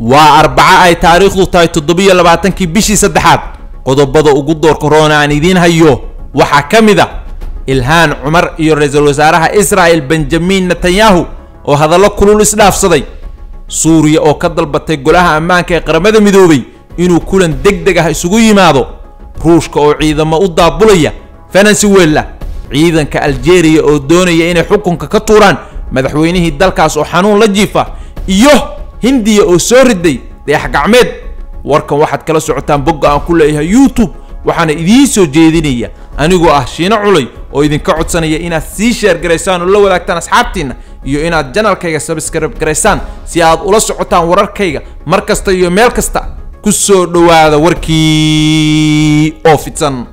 waa arbaco ay taariikhdu tahay toddobiyo labaatankii bishii saddexaad qodobada ugu doorka roona aan idiin hayo waxaa ka mid a ilhaan cumar iyo ra-iisul wasaaraha israa'el benjamin netanyahu oo hadallo kulul isdhaafsaday suuriya oo ka dalbatay golaha ammaanka ee qaramada midoobay inuu kulan deg deg ah isugu yimaado ruushka oo ciidamo u daabulaya venezuela ciidanka aljeeriya oo doonaya inay xukunka ka tuuraan madaxweynihii dalkaas oo xanuun la jiifa iyo hindiya oo soo riday dayax gacmeed warkan waxaad kala socotaan bogga aan ku leeyahay youtube waxaana idiin soo jeedinaya anigoo ah shiino culay oo idinka codsanaya inaad sii sheer garaysaan oo la wadaagtaan asxaabtiinna iyo inaad janalkayga sabskrib garaysaan si aad ula socotaan wararkayga mar kasta iyo meel kasta ku soo dhowaada warkii oo fidsan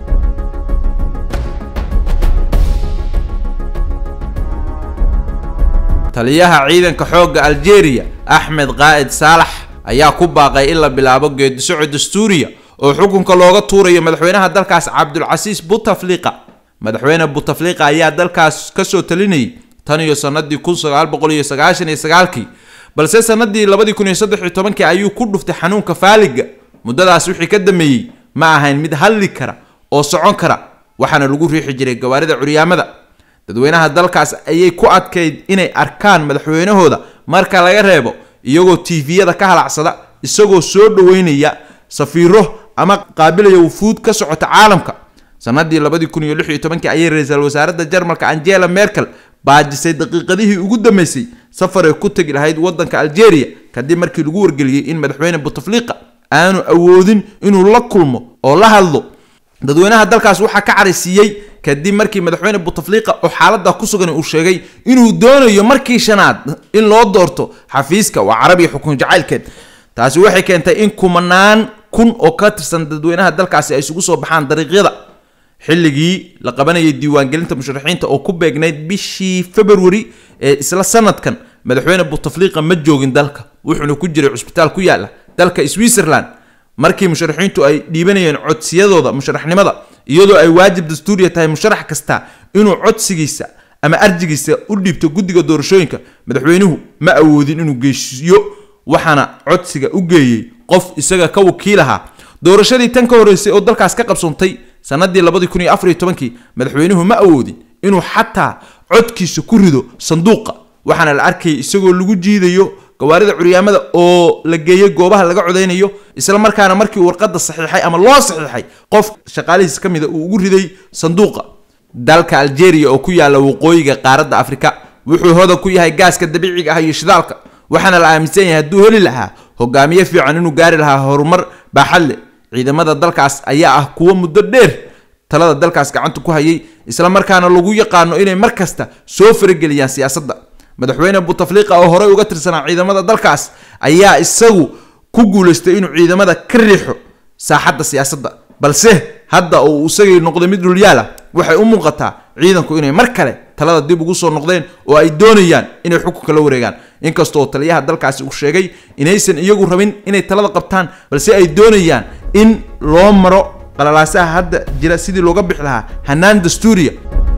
taliyaha ciidanka xoogga aljeeriya axmed qaa'id saalax ayaa ku baaqay in la bilaabo geedisocod dastuuriya oo xukunka looga tuurayo madaxweynaha dalkaas cabdulcasiis butafliqa madaxweyne butafliqa ayaa dalkaas kasoo talinayay tan iyo sanadii kun sagaal boqol iyo sagaashan iyo sagaalkii balse sanadii labadii kun iyo saddex iyo tobankii ayuu ku dhuftay xanuunka faaliga muddadaas wixii ka dameeyey ma ahayn mid hadli kara oo socon kara waxaana lagu riixi jiray gawaarida curyaamada dadweynaha dalkaas ayay ku adkayd inay arkaan madaxweynahooda marka laga reebo iyagoo tiifiyada ka halacsada isagoo soo dhoweynaya safiiro ama qaabilaya wufuud ka socota caalamka sanadii labadii kun iyo lix iyo tobankii ayay ra-iisul wasaaradda jarmalka angela merkel baajisay daqiiqadihii ugu dambeysay safar ay ku tegi lahayd waddanka algeria kadib markii lagu wargeliyey in madaxweyne butafliqa aanu awoodin inuu la kulmo oo la hadlo dadweynaha dalkaas waxaa ka caraysiiyey kadib markii madaxweyne butafliqa oo xaalada ku sugan uu sheegay inuu doonayo markii shanaad in loo doorto xafiiska waa carabiya xukun jacaylkeed taasi waxay keentay in kumanaan kun oo ka tirsan dadweynaha dalkaasi ay isugu soo baxaan dariiqyada xilligii la qabanayay diiwaangelinta musharaxiinta oo ku beegnayd bishii february ee isla sanadkan madaxweyne butafliqa ma joogin dalka wuxuuna ku jiray cusbitaal ku yaala dalka switzerland markii musharaxiintu ay dhiibanayeen codsiyadooda musharaxnimada iyadoo ay waajib dastuuriya tahay musharax kasta inuu codsigiisa ama arjigiisa u dhiibto guddiga doorashooyinka madaxweynuhu ma awoodin inuu geesiyo waxaana codsiga u geeyey qof isaga ka wakiil ahaa doorashadii tan ka horreysay oo dalkaas ka qabsoontay sanadii labadii kun iyo afar iyo tobankii madaxweynuhu ma awoodin inuu xataa codkiisa ku rido sanduuqa waxaana la arkayay isagoo lagu jiidayo gawaarida curyaamada oo la geeyey goobaha laga codaynayo isla markaana markii warqadda saxiixay ama loo saxiixay qof shaqaalihiis ka mida uu ugu riday sanduuqa dalka algeria oo ku yaala waqooyiga qaaradda afrika wuxuu hodan ku yahay gaaska dabiiciga ah iyo shidaalka waxaana la aaminsan yahay hadduu heli lahaa hogaamiye fiican inuu gaari lahaa horumar baaxad leh ciidamada dalkaas ayaa ah kuwo muddo dheer talada dalkaas gacanta ku hayay isla markaana lagu yaqaano inay mar kasta soo farageliyaan siyaasadda madaxweyne butafliqa oo horey uga tirsanaa ciidamada dalkaas ayaa isagu ku guulaystay inuu ciidamada ka riixo saaxadda siyaasadda balse hadda uu isagii noqday mid dhulyaal ah waxay u muuqataa ciidanku inay mar kale talada dib ugu soo noqdeen oo ay doonayaan inay xukunka la wareegaan inkastoo taliyaha dalkaasi uu sheegay inaysan iyagu rabin inay talada qabtaan balse ay doonayaan in loo maro qalalaasaha hadda jira sidii looga bixi lahaa hanaan dastuuriya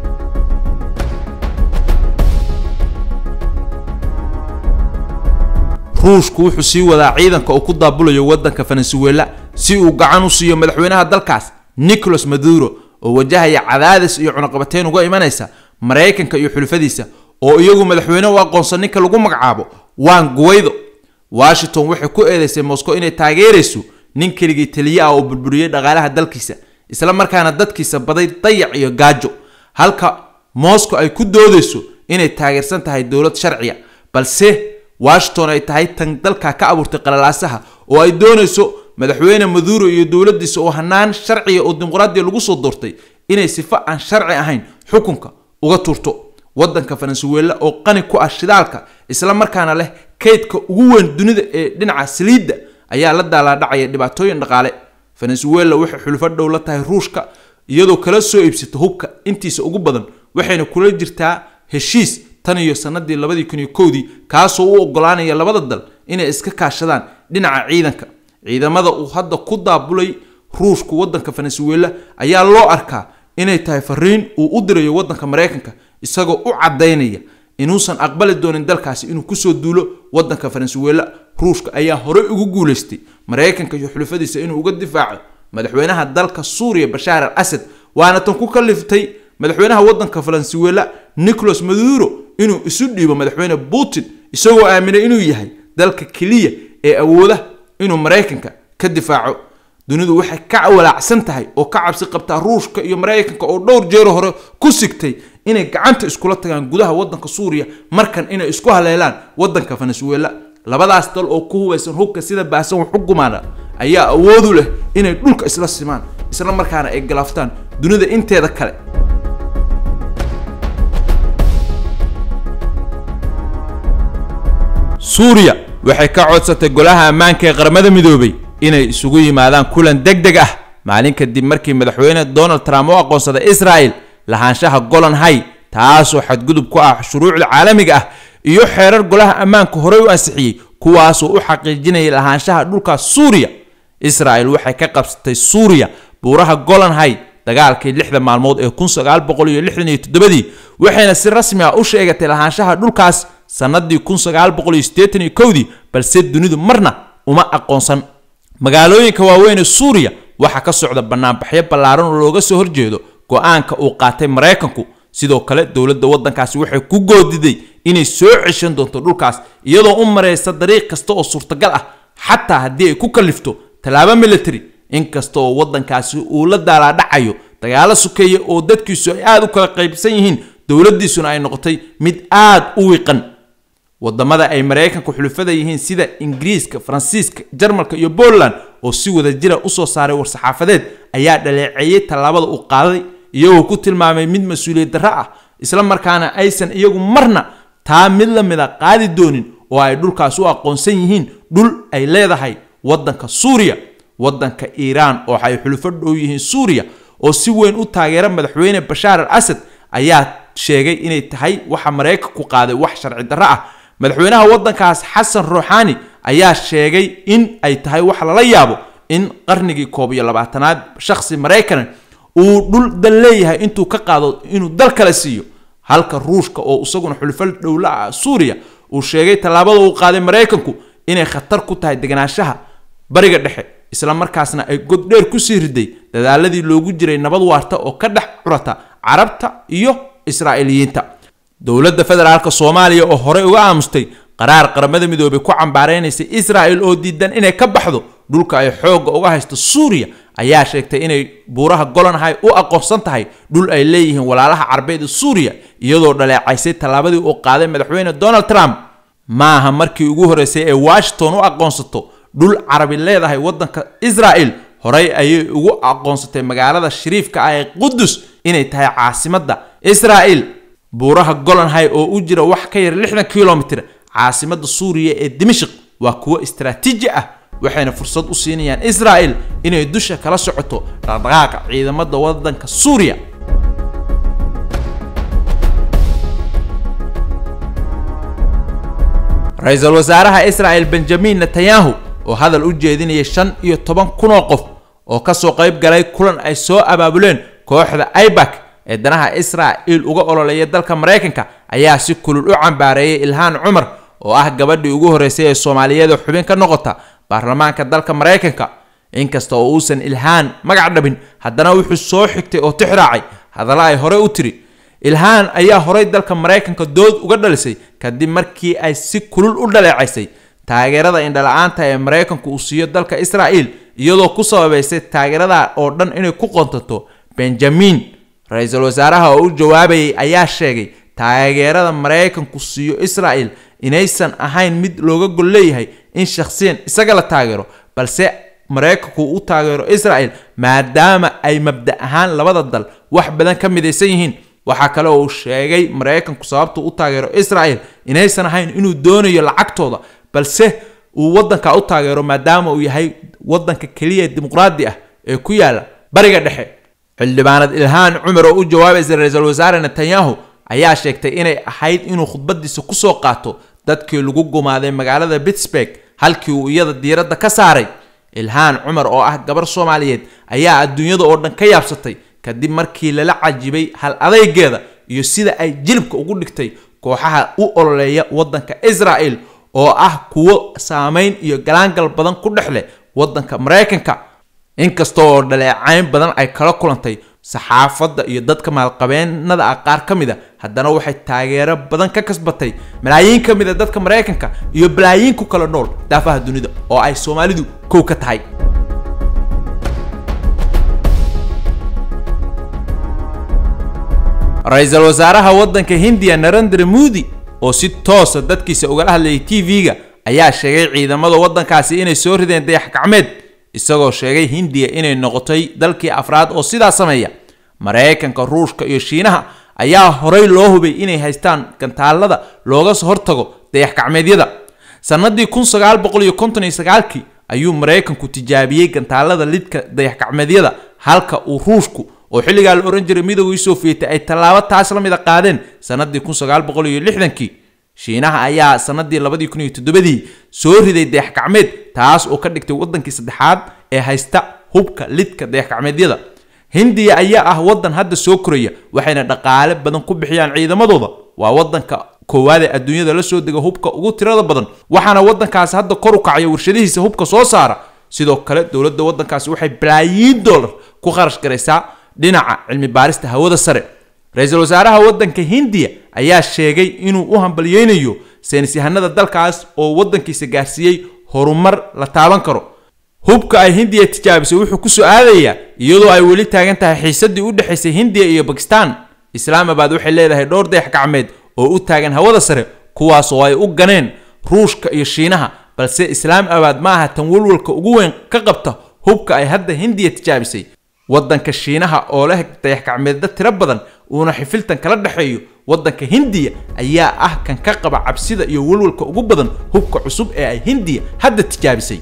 ruushku wuxuu sii wadaa ciidanka uu ku daabulayo waddanka venezuela si uu gacan u siiyo madaxweynaha dalkaas nicolas maduro oo wajahaya cadaadis iyo cunaqabateyn uga imanaysa maraykanka iyo xulufadiisa oo iyagu madaxweyne u aqoonsan ninka lagu magacaabo wan guwaydo washington waxay ku eedeysay moscow inay taageerayso nin keligii taliye ah oo burburiyey dhaqaalaha dalkiisa isla markaana dadkiisa baday dayac iyo gaajo halka moscow ay ku doodayso inay taageersan tahay dowlad sharciya balse washington ay tahay tan dalka ka abuurtay qalalaasaha oo ay doonayso madaxweyne maduro iyo dowladiisa oo hanaan sharciya oo dimuqraadiya lagu soo doortay inay sifo aan sharci ahayn xukunka uga tuurto waddanka venezuela oo qani ku ah shidaalka isla markaana leh kaydka ugu weyn dunida ee dhinaca saliidda ayaa la daalaadhacaya dhibaatooyin dhaqaale venezuela waxay xulufo dhow la tahay ruushka iyadoo kala soo iibsata hubka intiisa ugu badan waxayna kula jirtaa heshiis tan iyo sanadii labadii kun iyo kowdii kaasoo u ogolaanaya labada dal inay iska kaashadaan dhinaca ciidanka ciidamada uu hadda ku daabulay ruushku waddanka venezuela ayaa loo arkaa inay tahay fariin uu u dirayo waddanka maraykanka isagoo u caddaynaya inuusan aqbali doonin dalkaasi inuu kusoo duulo waddanka venezuela ruushka ayaa horey ugu guulaystay maraykanka iyo xulufadiisa inuu uga difaaco madaxweynaha dalka suuriya bashaar al asad waana tan ku kaliftay madaxweynaha waddanka faransiwela nicolas maduro inuu isu dhiibo madaxweyne putin isagoo aaminay inuu yahay dalka keliya ee awooda inuu maraykanka ka difaaco dunidu waxay ka walaacsan tahay oo ka cabsi qabtaa ruushka iyo maraykanka oo dhowr jeero hore ku sigtay inay gacanta iskula tagaan gudaha waddanka suuriya markan inay isku haleelaan waddanka venezuela labadaas dal oo ku hubaysan hubka sida baahsan wax u gumaana ayaa awoodu leh inay dhulka isla simaan isla markaana ay galaaftaan dunida inteeda kale suuriya waxay ka codsatay golaha ammaanka ee qaramada midoobay inay isugu yimaadaan kulan deg deg ah maalin kadib markii madaxweyne donald trump u aqoonsaday israel lahaanshaha golan hay taasoo xadgudub ku ah shuruucda caalamiga ah iyo xeerar golaha ammaanka horey u ansixiyey kuwaasoo u xaqiijinayay lahaanshaha dhulkaas suuriya israel waxay ka qabsatay suuriya buuraha golan hay dagaalkii lixda maalmood ee kun sagaal boqol iyo lixdan iyo toddobadii waxayna si rasmi ah u sheegatay lahaanshaha dhulkaas sannadii kun sagaal boqol iyo siddeetan iyo kowdii balse dunidu marna uma aqoonsan magaalooyinka waaweyn ee suuriya waxaa ka socda banaanbaxyo ballaaran oo looga soo horjeedo go-aanka uu qaatay maraykanku sidoo kale dowladda waddankaasi waxay ku goodiday inay soo ceshan doonto dhulkaas iyadoo u maraysa dariiq kasta oo suurtagal ah xataa haddii ay ku kalifto tallaabo military inkasta oo waddankaasi uu la daalaadhacayo dagaalo sukeeya oo dadkiisu ay aada u kala qaybsan yihiin dowladdiisuna ay noqotay mid aada u wiiqan wadamada ay maraykanka xulufada yihiin sida ingiriiska faransiiska jarmalka iyo poland oo si wada jira usoo saaray war-saxaafadeed ayaa dhaleeceeyey tallaabada uu qaaday iyagoo ku tilmaamay mid mas-uuliyad darro ah isla markaana aysan iyagu marna taa mid la mida qaadi doonin oo ay dhulkaas u aqoonsan yihiin dhul ay leedahay waddanka suuriya waddanka iiraan oo ay xulufo dhow yihiin suuriya oo si weyn u taageera madaxweyne bashaar al asad ayaa sheegay inay tahay waxa maraykanku qaaday wax sharci darro ah madaxweynaha waddankaas xasan ruuxaani ayaa sheegay in ay tahay wax lala yaabo in qarnigii koob iyo labaatanaad shakhsi maraykan uu dhul dal leeyahay intuu ka qaado inuu dal kale siiyo halka ruushka oo isaguna xulufo dhowla ah suuriya uu sheegay tallaabada uu qaaday maraykanku inay khatar ku tahay deganaanshaha bariga dhexe isla markaasna ay goddheer kusii riday dadaaladii loogu jiray nabad waarta oo ka dhex curata carabta iyo israa'iiliyiinta dowladda federaalka soomaaliya oo horey uga aamustay qaraar qaramada midoobay ku cambaareynaysay israel oo diidan inay ka baxdo dhulka ay xoogga uga haysto suuriya ayaa sheegtay inay buuraha golanhay u aqoonsan tahay dhul ay leeyihiin walaalaha carbeed ee suuriya iyadoo dhaleecaysay tallaabadii uu qaaday madaxweyne donald trump maaha markii ugu horreysay ee washington u aqoonsato dhul carabi leedahay waddanka israel horey ayay ugu aqoonsatay magaalada shariifka ah ee qudus inay tahay caasimadda israel buuraha golanhay oo u jira wax ka yar lixdan kilomitir caasimadda suuriya ee dimashik waa kuwo istaraatiiji ah waxayna fursad u siinayaan israel inay dusha kala socoto dhaqdhaqaaqa ciidamada waddanka suuriya ra-iisul wasaaraha israel benjamin netanyahu oo hadal u jeedinaya shan iyo toban kunoo qof oo kasoo qayb galay kulan ay soo abaabuleen kooxda ibak ee danaha israa'il uga ololeeya dalka maraykanka ayaa si kulul u cambaareeyay ilhaan cumar oo ah gabadhii ugu horreysay ee soomaaliyeed oo xubin ka noqota baarlamaanka dalka maraykanka inkasta oo uusan ilhaan magac dhabin haddana wuxuu soo xigtay oo tixraacay hadalla ay horey u tiri ilhaan ayaa horey dalka maraykanka dood uga dhalisay kadib markii ay si kulul u dhaleecaysay taageerada indhala-aanta ee maraykanku uu siiyo dalka israa'il iyadoo ku sababaysay taageerada oo dhan inay ku qontato benjamin ra-iisul wasaaraha oo u jawaabayay ayaa sheegay taageerada maraykanku siiyo israa'il inaysan ahayn mid looga gol leeyahay in shakhsiyan isaga la taageero balse maraykanku u taageero israa'il maadaama ay mabda ahaan labada dal wax badan ka midaysan yihiin waxaa kale oo uu sheegay maraykanku sababtu u taageero israa'il inaysan ahayn inuu doonayo lacagtooda balse uu waddanka u taageero maadaama uu yahay waddanka keliya dimuqraadi ah ee ku yaala bariga dhexe xildhibaanad ilhaan cumar oo u jawaabaysa ra-iisul wasaare netanyahu ayaa sheegtay inay ahayd inuu khudbadiisa kusoo qaato dadkii lagu gumaaday magaalada pittsburg halkii uu iyada diiradda ka saaray ilhaan cumar oo ah gabar soomaaliyeed ayaa adduunyada oo dhan ka yaabsatay kadib markii lala cajibay hal adaygeeda iyo sida ay jilibka ugu dhigtay kooxaha u ololeeya waddanka israa'il oo ah kuwo saameyn iyo galaangal badan ku dhex leh waddanka maraykanka inkasta oo dhaleecayn badan ay kala kulantay saxaafadda iyo dadka maalqabeennada ah qaar ka mid a haddana waxay taageero badan ka kasbatay malaayiin ka mid a dadka maraykanka iyo balaayiin ku kala nool daafaha dunida oo ay soomaalidu kow ka tahay ra-iisul wasaaraha waddanka hindiya narendra moodi oo si toosa dadkiisa ugala hadlayay t v-ga ayaa sheegay ciidamada waddankaasi inay soo rideen dayax gacmeed isagoo sheegay hindiya inay noqotay dalkii afraad oo sidaa sameeya maraykanka ruushka iyo shiinaha ayaa horey loo hubay inay haystaan gantaalada looga hortago dayax gacmeedyada sannadii kun sagaal boqol iyo konton iyo sagaalkii ayuu maraykanku tijaabiyey gantaalada lidka dayax gacmeedyada halka uu ruushku oo xilligaa la ohan jiray midowgii sofiyeeti ay tallaabo taas la mid a qaadeen sannadii kun sagaal boqol iyo lixdankii shiinaha ayaa sannadii labadii kun iyo toddobadii soo riday dayax gacmeed taas oo ka dhigtay waddankii saddexaad ee haysta hubka lidka dayax gacmeedyada hindiya ayaa ah waddan hadda soo koraya waxayna dhaqaale badan ku bixiyaan ciidamadooda waa waddanka koowaad ee adduunyada la soo dega hubka ugu tirada badan waxaana waddankaasi hadda kor u kacaya warshadihiisa hubka soo saara sidoo kale dowladda waddankaasi waxay balaayiin dollar ku kharash garaysaa dhinaca cilmi baarista hawada sare ra-iisul wasaaraha waddanka hindiya ayaa sheegay inuu u hambalyeynayo saynisyahanada dalkaas oo waddankiisa gaarsiiyey horumar la taaban karo hubka ay hindiya tijaabisay wuxuu ku soo aadayaa iyadoo ay weli taagan tahay xiisadii u dhexaysay hindiya iyo bakistan islaamabad waxay leedahay dhowr dayax gacmeed oo u taagan hawada sare kuwaas oo ay u ganeen ruushka iyo shiinaha balse islaamabad ma aha tan walwalka ugu weyn ka qabta hubka ay hadda hindiya tijaabisay waddanka shiinaha oo leh dayax gacmeedda tiro badan uuna xifiltan kala dhexeeyo waddanka hindiya ayaa ah kan ka qaba cabsida iyo walwalka ugu badan hubka cusub ee ay hindiya hadda tijaabisay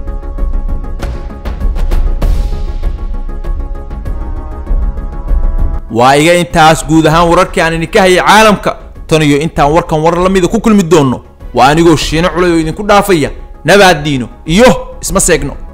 waa iga intaas guud ahaan wararkii aan idinka hayay caalamka tan iyo intaan warkan warar la mida ku kulmi doonno waa anigoo shiino culay oo idinku dhaafaya nabaad diino iyo isma seegno